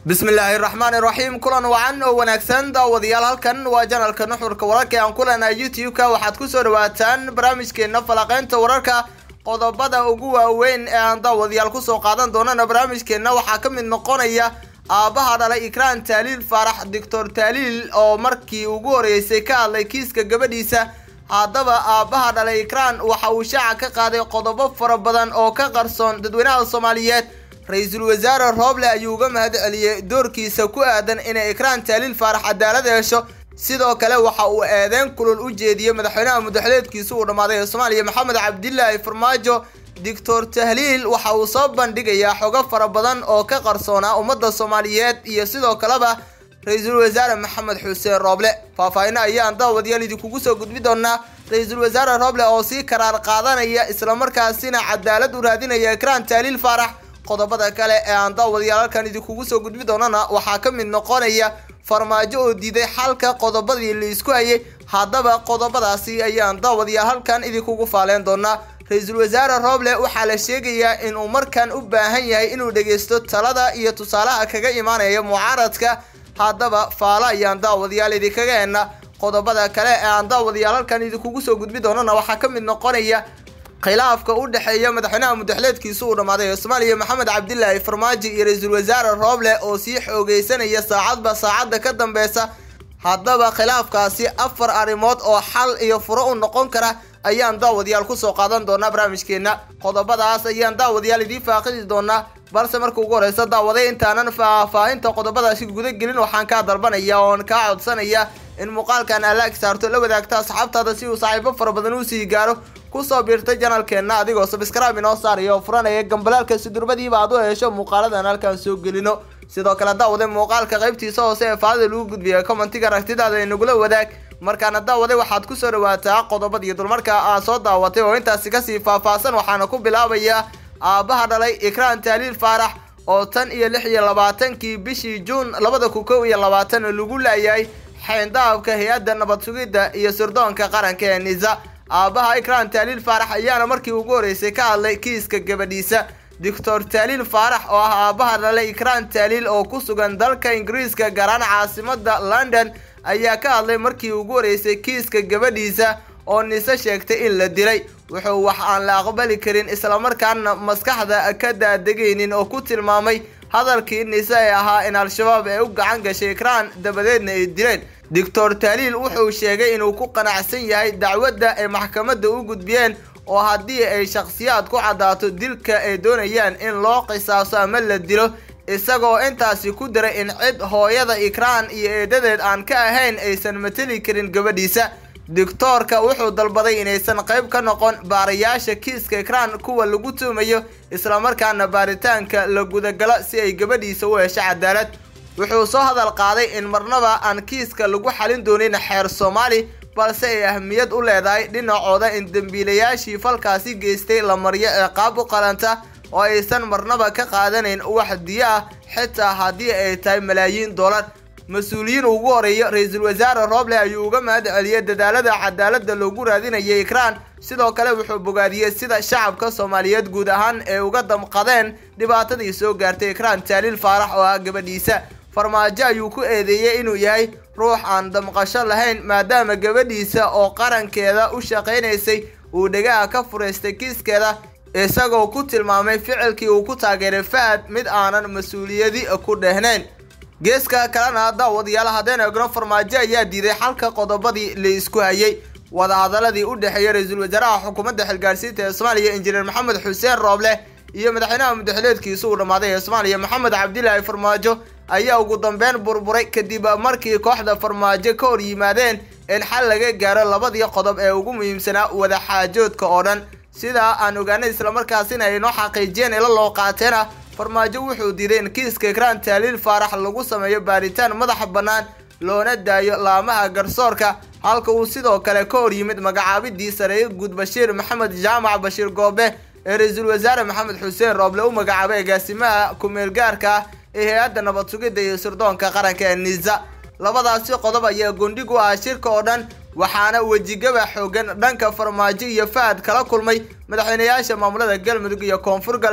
bismillaahi raxmaani raxiim kulan wacan oo wanaagsan daawadayaal halkan waa janalka nuxurka wararka aan ku leenahay youtube-ka waxaad kusoo dhawaataan barnaamijkeena falaqeynta wararka qodobada ugu waaweyn ee aan daawadayaal kusoo qaadan doonana barnaamijkeena waxaa ka mid noqonaya aabbaha dhalay ikraan taaliil faarax doctor taaliil oo markii ugu horeysay ka hadlay kiiska gabadhiisa haddaba aabbaha dhalay ikraan waxa uu shaaca ka qaaday qodobo fara badan oo ka qarsoon dadweynaha soomaaliyeed ra-iisul wasaare rooble ayuu uga mahad celiyey doorkiisa ku aadan inay ikraan taaliil faarax cadaalad hesho sidoo kale waxa uu eedeyn kulul u jeediyey madaxweynaha mudaxleedkiisa uu dhammaaday ee soomaaliya maxamed cabdilaahi farmaajo doctor tahliil waxa uu soo bandhigayaa xogo fara badan oo ka qarsoonaa ummadda soomaaliyeed iyo sidoo kaleba ra-iisul wasaare maxamed xuseen rooble faahfaahinno ayaan daawadayaal idinkugu soo gudbi doonaa ra-iisul wasaare rooble oo sii karaar qaadanaya islamarkaasina cadaalad u raadinaya ikraan taaliil faarax qodobada kale ee aan daawadayaal halkan idinkugu soo gudbi doonana waxaa ka mid noqonaya farmaajo oo diiday xalka qodobadii la isku hayay haddaba qodobadaasi ayaan daawadayaal halkan idinkugu faaleen doonaa ra-iisul wasaare rooble waxaa la sheegayaa inuu markan u baahan yahay inuu dhegeysto talada iyo tusaalaha kaga imaanaya mucaaradka haddaba faalo ayaan daawadayaal idinkaga hena qodobada kale ee aan daawadayaal halkan idinkugu soo gudbi doonana waxaa ka mid noqonaya khilaafka u dhexeeya madaxweynaha mudaxleedkiisa uu dhammaaday ee soomaaliya maxamed cabdilaahi farmaajo iyo ra-iisul wasaare rooble oo sii xoogeysanaya saacadba saacadda ka dambeysa haddaba khilaafkaasi afar arrimood oo xal iyo furo u noqon kara ayaan daawadayaal kusoo qaadan doonaa barnaamijkeena qodobadaas ayaan daawadayaal idiin faaqidi doonaa balse marka ugu horeysa daawaday intaanan faahfaahinta qodobadaasi guda gelin waxaan kaa dalbanaya oon kaa codsanaya in muuqaalkan alaag saarto la wadaagta asxaabtaada si uu saaxiibo fara badan usii gaaro kusoo biirtay janalkeenna adigoo sabskraibe inoo saaraya oo furanaya gambalaalka sidurbadiiba aad u hesho muuqaaladan halkaan soo gelino sidoo kale daawade muuqaalka qaybtiisa hoose ee faadida lagu gudbiya commentiga aragtidaada inagula wadaag markaana daawade waxaad kusoo dhawaataa qodobadii dulmarka aad soo daawatay oo intaasi kasii faahfaahsan waxaana ku bilaabayaa aabbaha dhalay ikraan taaliil faarax oo tan iyo lix iyo labaatankii bishii juun labada kun kow iyo labaatan lagu laayahay xeyndaabka hay-adda nabad sugidda iyo sirdoonka qaranka ee nisa aabbaha ikraan taaliil faarax ayaana markii ugu horeysay ka hadlay kiiska gabadhiisa doctor taaliil faarax oo ah aabbaha dhalay ikraan taaliil oo ku sugan dalka ingiriiska gaaraan caasimada london ayaa ka hadlay markii ugu horeysay kiiska gabadhiisa oo nise sheegtay in la dilay wuxuu wax aan la aqbali karin islamarkaana maskaxda ka daadegaynin oo ku tilmaamay hadalkii nise ee ahaa in al-shabaab ay u gacan gashay ikraan dabadeedna ay dileen doctor taaliil wuxuu sheegay inuu ku qanacsan yahay dacwadda ay maxkamadda u gudbiyeen oo haddii ay shakhsiyaad ku caddaato dilka ay doonayaan in loo qisaaso ama la dilo isagoo intaasi ku diray in cid hooyada ikraan iyo eedadeed aan ka ahayn aysan mateli karin gabadhiisa doctoorka wuxuu dalbaday inaysan qayb ka noqon baarayaasha kiiska ikraan kuwa lagu tuumayo islamarkaana baaritaanka la gudagalo si ay gabadhiisa u hesho cadaalad wuxuu soo hadal qaaday in marnaba aan kiiska lagu xalin doonin xeer soomaali balse ay ahmiyad u leedahay dhinacooda in dembiilayaashii falkaasi geystay la maryo ee qaab u qalanta oo aysan marnaba ka qaadanayn wax diyo ah xitaa haddii ay tahay malaayiin dollar mas-uuliyiin ugu horeeya ra-iisul wasaare rooble ayuu uga mahad celiyey dadaalada cadaaladda loogu raadinayay ikraan sidoo kale wuxuu bogaadiyey sida shacabka soomaaliyeed guud ahaan ay uga damqadeen dhibaatadii soo gaartay ikraan taaliil faarax oo ah gabadhiisa farmaajo ayuu ku eedeeyey inuu yahay ruux aan damqasho lahayn maadaama gabadhiisa oo qarankeeda u shaqaynaysay uu dhegaha ka furaystay kiiskeeda isagoo ku tilmaamay ficilkii uu ku taageeray fahad mid aanan mas-uuliyadi ku dhehnayn geeska kalena daawadayaal haddeen eegno farmaajo ayaa diiday xalka qodobadii la isku hayay wadahadaladii u dhexeeyay ra-iisul wasaaraha xukuumadda xilgaarsiinta ee soomaaliya injineer maxamed xuseen rooble iyo madaxweynaha mudaxleedkiisa uu dhammaaday ee soomaaliya maxamed cabdilaahi farmaajo ayaa ugu dambeyn burburay kadib markii kooxda farmaajo ka hor yimaadeen in xal laga gaaro labadii qodob ee ugu muhiimsanaa wadaxaajoodka oo dhan sidaa aan ogaanay islamarkaasina ay noo xaqiijiyeen ila loo qaateena farmaajo wuxuu diiday in kiiska ikraan taaliil faarax lagu sameeyo baaritaan madaxa bannaan loona daayo laamaha garsoorka halka uu sidoo kale ka hor yimid magacaabidii sareeye guud bashiir maxamed jaamac bashiir goobe ee ra-iisul wasaare maxamed xuseen rooble u magacaabay agaasimaha ku-meel gaarka ah ee hay-adda nabad sugidda iyo sirdoonka qaranka ee nisa labadaasi qodob ayaa gondhig u ah shirka oo dhan waxaana wejigaba xoogan dhanka farmaajo iyo fahad kala kulmay madaxweynayaasha maamulada galmudug iyo koonfur galbeed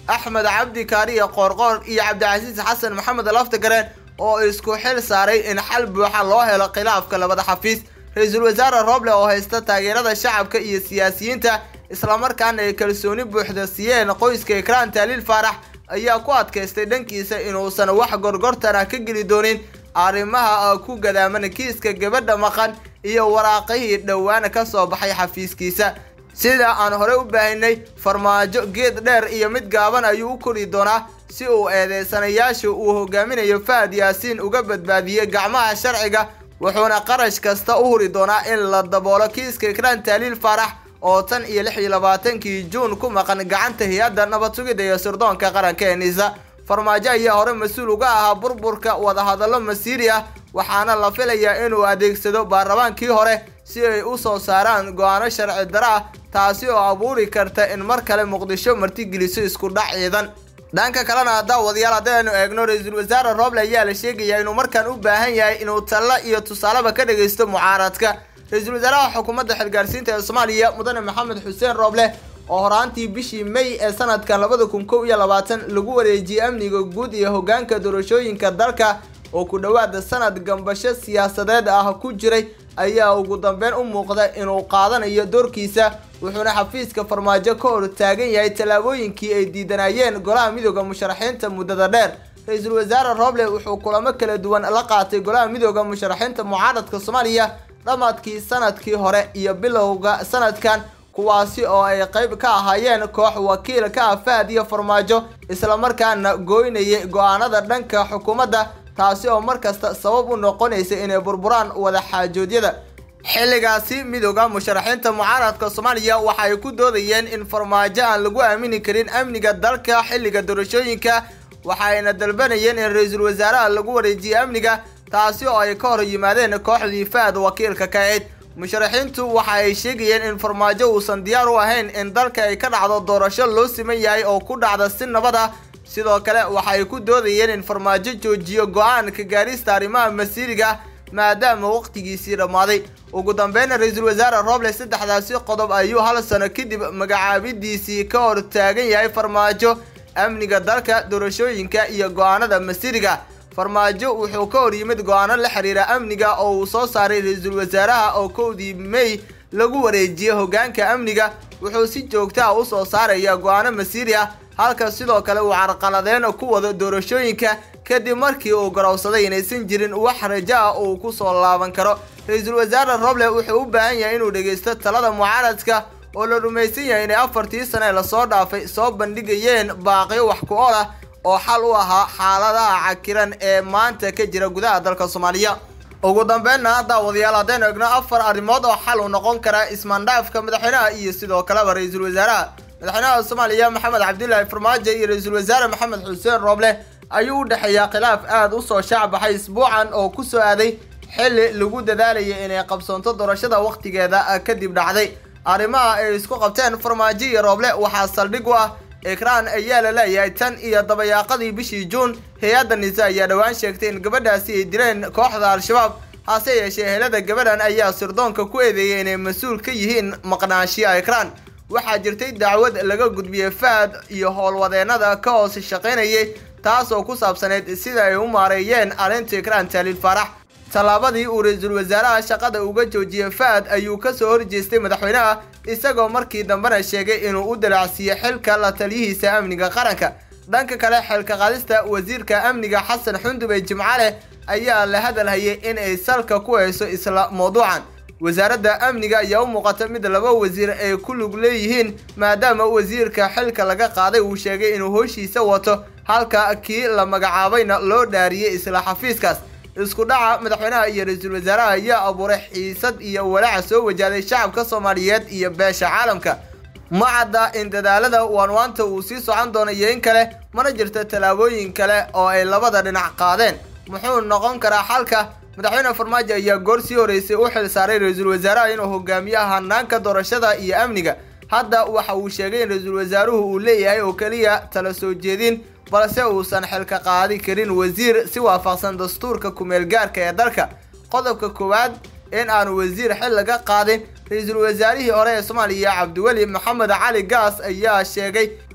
axmed cabdi kaariya qoorqoor iyo cabdicasiis xasan maxamed laftagareen oo isku xil saaray in xal buuxa loo helo khilaafka labada xafiis ra-iisul wasaare rooble oo haysta taageerada shacabka iyo siyaasiyiinta islamarkaana ay kalsooni buuxda siiyeen qoyska ikraan taaliil faarax ayaa ku adkaystay dhankiisa inuusan wax gorgortana ka geli doonin arrimaha ku gadaaman kiiska gabadha maqan iyo waraaqihii dhowaana ka soo baxay xafiiskiisa sida aan horey u baahinay farmaajo geed dheer iyo mid gaaban ayuu u kori doonaa si uu eedeysanayaasha uu hogaaminayo fahad yaasiin uga badbaadiyey gacmaha sharciga wuxuuna qarash kasta u huri doonaa in la daboolo kiiska ikraan taaliil faarax oo tan iyo lix iyo labaatankii juun ku maqan gacanta hay-adda nabad sugidda iyo sirdoonka qaranka ee nisa farmaajo ayaa hore mas-uul uga ahaa burburka wadahadallo masiiri ah waxaana la filayaa inuu adeegsado baarlamaankii hore si ay u soo saaraan go-aano sharci daro ah taasi oo abuuri karta in mar kale muqdisho martigeliso isku dhac ciidan dhanka kalena haddaa wadayaal haddaynu eegno ra-iisul wasaare rooble ayaa la sheegayaa inuu markaan u baahan yahay inuu talla iyo tusaaleba ka dhagaysto mucaaradka ra-iisul wasaaraha xukuumadda xilgaarsiinta ee soomaaliya mudane maxamed xuseen rooble oo horaantii bishii may ee sanadkan labada kun kow iyo labaatan lagu wareejiyey amniga guud iyo hoggaanka doorashooyinka dalka oo ku dhowaada sanad gambasho siyaasadeed ah ku jiray ayaa ugu dambeyn u muuqda inuu qaadanayo doorkiisa wuxuuna xafiiska farmaajo ka hor taagan yahay tallaabooyinkii ay diidanayeen golaha midooda musharaxiinta muddada dheer ra-iisul wasaare rooble wuxuu kulamo kala duwan la qaatay golaha midooda musharaxiinta mucaaradka soomaaliya dhammaadkii sanadkii hore iyo bilowga sanadkan kuwaasi oo ay qayb ka ahaayeen koox wakiil ka ah fahad iyo farmaajo islamarkaana gooynayay go-aanada dhanka xukuumadda taasi oo markasta sabab u noqonaysa inay burburaan wada xaajoodyada xilligaasi midooda musharaxiinta mucaaradka soomaaliya waxa ay ku doodayeen in farmaajo aan lagu aamini karin amniga dalka xilliga doorashooyinka waxayna dalbanayeen in ra-iisul wasaaraha lagu wareejiyo amniga taasi oo ay ka hor yimaadeen kooxdii fahad wakiilka ka cid musharaxiintu waxa ay sheegayeen in farmaajo uusan diyaar u ahayn in dalka ay ka dhacdo doorasho loo siman yahay oo ku dhacda si nabad ah sidoo kale waxa ay ku doodayeen in farmaajo joojiyo go-aan ka gaarista arrimaha masiiriga maadaama waqtigiisii dhammaaday ugu dambeyna ra-iisul wasaare rooble saddexdaasi qodob ayuu hal sano kadib magacaabidiisii ka hor taagan yahay farmaajo amniga dalka doorashooyinka iyo go-aanada masiiriga farmaajo wuxuu ka hor yimid go-aano la xiriira amniga oo uu soo saaray ra-iisul wasaaraha oo kowdii may lagu wareejiyey hoggaanka amniga wuxuu si joogta ah u soo saaraya go-aano masiiri ah halka sidoo kale uu carqaladeen ku wado doorashooyinka kadib markii uu garowsaday inaysan jirin wax rajo ah uu ku soo laaban karo ra-iisul wasaare roble wuxuu u baahan yahay inuu dhegaysto talada mucaaradka oo la rumaysan yahay inay afartii sane lasoo dhaafay soo bandhigayeen baaqyo wax ku ol ah oo xal u ahaa xaaladaha cakiran ee maanta ka jira gudaha dalka soomaaliya ugu dambeynna daawadayaal haddaynu egno afar arrimood oo xal u noqon kara ismaandhaafka madaxweynaha iyo sidoo kaleba ra-iisul wasaaraha madaxweynaha soomaaliya maxamed cabdilaahi farmaajo iyo ra-iisul wasaare maxamed xuseen rooble ayuu u dhexeeyaa khilaaf aada u soo shaacbaxay isbuucan oo ku soo aaday xilli lagu dadaalayay inay qabsoonto doorashada wakhtigeeda kadib dhacday arrimaha ay isku qabteen farmaajo iyo rooble waxaa saldhig u ah ekraan ayaa la leeyahay tan iyo dabayaaqadii bishii juun hay-adda nise ayaa dhowaan sheegtay in gabadhaasi ay dileen kooxda al-shabaab hase yeeshee helada gabadhan ayaa sirdoonka ku eedeeyay inay mas-uul ka yihiin maqnaashiya ekraan waxaa jirtay dacwad laga gudbiyey fahad iyo howlwadeenada ka hoos shaqaynayay taasoo ku saabsaneyd sida ay u maareeyeen arrinta ekraan taaliil faarax tallaabadii uu ra-iisul wasaaraha shaqada uga joojiyey fahad ayuu kasoo horjeestay madaxweynaha isagoo markii dambena sheegay inuu u dalacsiiyo xilka la taliyihiisa amniga qaranka dhanka kale xilka qaadista wasiirka amniga xasan xundube jimcale ayaa la hadalhayay in ay salka ku hayso isla mawduucan wasaaradda amniga ayaa u muuqata mid laba wasiir ay ku lug leeyihiin maadaama wasiirka xilka laga qaaday uu sheegay inuu hooshiisa wato halka kii la magacaabayna loo dhaariyey isla xafiiskaas isku dhaca madaxweynaha iyo ra-iisul wasaaraha ayaa abuuray xiisad iyo walaaca soo wajahday shacabka soomaaliyeed iyo beesha caalamka ma cadda in dadaalada waanwaanta uu sii socon doono iyo in kale mana jirto tallaabooyin kale oo ay labada dhinac qaadeen muxuu noqon karaa xalka madaxweyne farmaajo ayaa goor sii horeysay u xil saaray ra-iisul wasaaraha inuu hogaamiyo hanaanka doorashada iyo amniga hadda waxa uu sheegay in ra-iisul wasaaruhu uu leeyahay oo keliya tala soo jeedin balse uusan xilka qaadi karin wasiir si waafaqsan dastuurka kumeel gaarka ee dalka qodobka koowaad in aanu wasiir xil laga qaadin ra-iisul wasaarihii hore ee soomaaliya cabdiweli maxamed cali gaas ayaa sheegay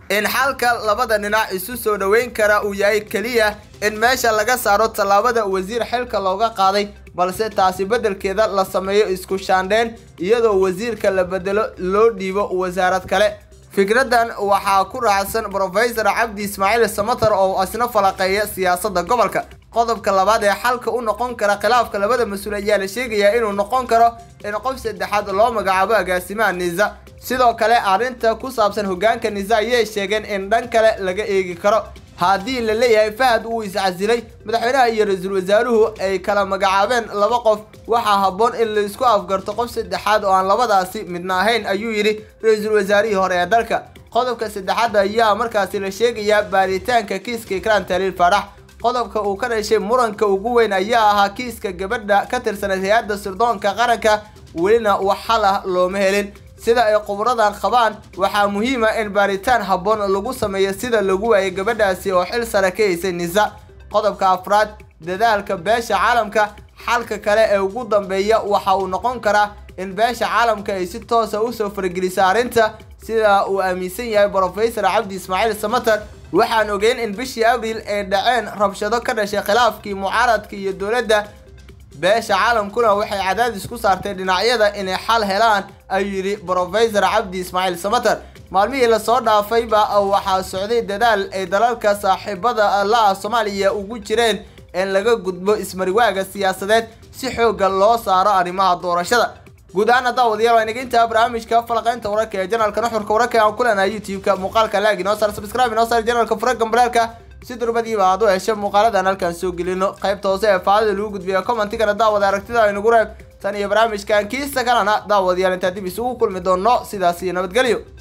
in xalka labada dhinac isu soo dhoweyn kara uu yahay keliya in meesha laga saaro tallaabada wasiir xilka looga qaaday balse taasi beddelkeeda la sameeyo isku shaandheen iyadoo wasiirka la bedelo loo dhiibo wasaarad kale fikraddan waxaa ku raacsan brofesor cabdi ismaaciil samatar oo isna falaqeeya siyaasadda gobolka qodobka labaad ee xalka u noqon kara khilaafka labada mas-uul ayaa la sheegayaa inuu noqon karo in qof saddexaad loo magacaabo agaasimaha nisa sidoo kale arrinta ku saabsan hoggaanka nisa ayay sheegeen in dhan kale laga eegi karo haddii la leeyahay fahad uu iscasilay madaxweynaha iyo ra-iisul wasaaruhu ay kala magacaabeen laba qof waxaa habboon in laisku afgarto qof saddexaad oo aan labadaasi midna ahayn ayuu yidhi ra-iisul wasaarihii hore ee dalka qodobka saddexaad ayaa markaasi la sheegayaa baaritaanka kiiska ikraan taliil faarax qodobka uu ka dhashay muranka ugu weyn ayaa ahaa kiiska gabadha ka tirsaneed hay-adda sirdoonka qaranka welina wax xal ah looma helin sida ay khubradan qabaan waxaa muhiima in baaritaan habboon lagu sameeyo sida lagu waayay gabadhaasi oo xil sare ka haysay nisa qodobka afraad dadaalka beesha caalamka xalka kale ee ugu dambeeya waxa uu noqon karaa in beesha caalamka ay si toosa usoo fargeliso arrinta sida uu aaminsan yahay brofesor cabdi ismaaciil samater waxaan ogeyn in bishii abriil ay dhaceen rabshado ka dhashay khilaafkii mucaaradka iyo dowladda beesha caalamkuna waxay cadaadis ku saartay dhinacyada inay xal helaan ayuu yidhi brofesor cabdi ismaaciil samater maalmihii lasoo dhaafayba waxaa socday dadaal ay dalalka saaxiibada la-ah soomaaliya ugu jireen in laga gudbo ismariwaaga siyaasadeed si xoogga loo saaro arrimaha doorashada guud ahaan haddaa wadayaal waa inaga intaa barnaamijka falaqaynta wararka ee janalka nuxurka wararka aan ku leenahay youtube-ka muuqaalka laag inoo saar subscribe inoo saar janalka fura gambalaalka si durbadiiba aad u hesho muuqaaladan halkaan soo gelino qaybta hoose ee faadida lagu gudbiya commentigana daawada aragtida aynugu reeb tan iyo barnaamijkan kiisa kalena daawadayaal intaa dib isugu kulmi doono sidaas iyo nabadgelyo